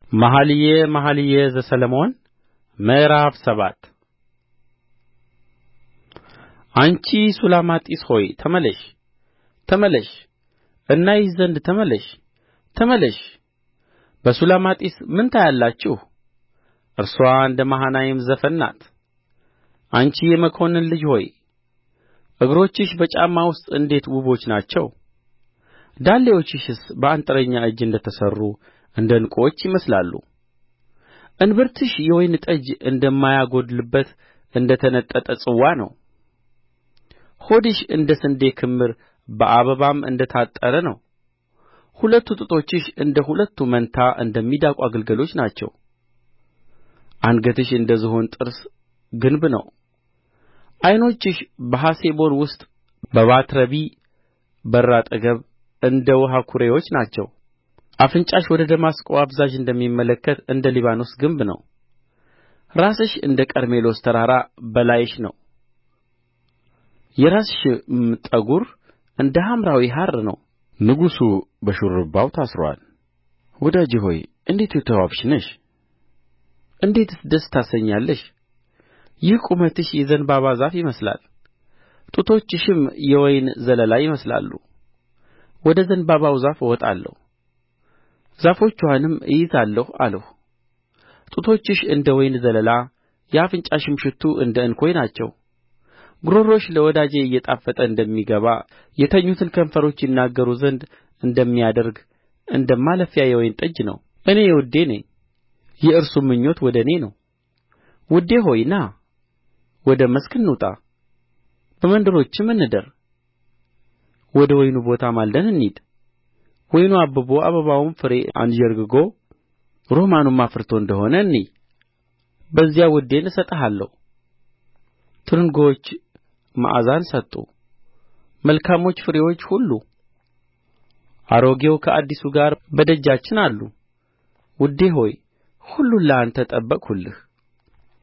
መኃልየ መኃልይ ዘሰሎሞን ምዕራፍ ሰባት አንቺ ሱላማጢስ ሆይ ተመለሽ ተመለሽ እናይሽ ዘንድ ተመለሽ ተመለሽ በሱላማጢስ ምን ታያላችሁ እርስዋ እንደ መሃናይም ዘፈን ናት አንቺ የመኰንን ልጅ ሆይ እግሮችሽ በጫማ ውስጥ እንዴት ውቦች ናቸው ዳሌዎችሽስ በአንጥረኛ እጅ እንደ ተሠሩ እንደ ዕንቍዎች ይመስላሉ እንብርትሽ የወይን ጠጅ እንደማያጐድልበት እንደ ተነጠጠ ጽዋ ነው ሆድሽ እንደ ስንዴ ክምር በአበባም እንደ ታጠረ ነው ሁለቱ ጡቶችሽ እንደ ሁለቱ መንታ እንደ ሚዳቋ ግልገሎች ናቸው አንገትሽ እንደ ዝሆን ጥርስ ግንብ ነው ዓይኖችሽ በሐሴቦን ውስጥ በባትረቢ በር አጠገብ እንደ ውኃ ኵሬዎች ናቸው አፍንጫሽ ወደ ደማስቆ አፋዛዥ እንደሚመለከት እንደ ሊባኖስ ግንብ ነው ራስሽ እንደ ቀርሜሎስ ተራራ በላይሽ ነው የራስሽም ጠጕር እንደ ሐምራዊ ሐር ነው ንጉሡ በሹርባው ታስሮአል ወዳጄ ሆይ እንዴት የተዋብሽ ነሽ እንዴትስ ደስ ታሰኛለሽ ይህ ቁመትሽ የዘንባባ ዛፍ ይመስላል ጡቶችሽም የወይን ዘለላ ይመስላሉ ወደ ዘንባባው ዛፍ እወጣለሁ ዛፎችዋንም እይዛለሁ አልሁ ጡቶችሽ እንደ ወይን ዘለላ የአፍንጫሽም ሽቱ እንደ እንኮይ ናቸው ጕሮሮሽ ለወዳጄ እየጣፈጠ እንደሚገባ የተኙትን ከንፈሮች ይናገሩ ዘንድ እንደሚያደርግ እንደ ማለፊያ የወይን ጠጅ ነው እኔ የውዴ ነኝ የእርሱም ምኞት ወደ እኔ ነው ውዴ ሆይ ና ወደ መስክ እንውጣ በመንደሮችም እንደር ወደ ወይኑ ቦታ ማልደን እንሂድ ወይኑ አብቦ አበባውም ፍሬ አንዠርግጎ ሮማኑም አፍርቶ እንደ ሆነ እንይ በዚያ ውዴን እሰጥሃለሁ ትርንጎዎች መዓዛን ሰጡ መልካሞች ፍሬዎች ሁሉ አሮጌው ከአዲሱ ጋር በደጃችን አሉ ውዴ ሆይ ሁሉን ለአንተ ጠበቅሁልህ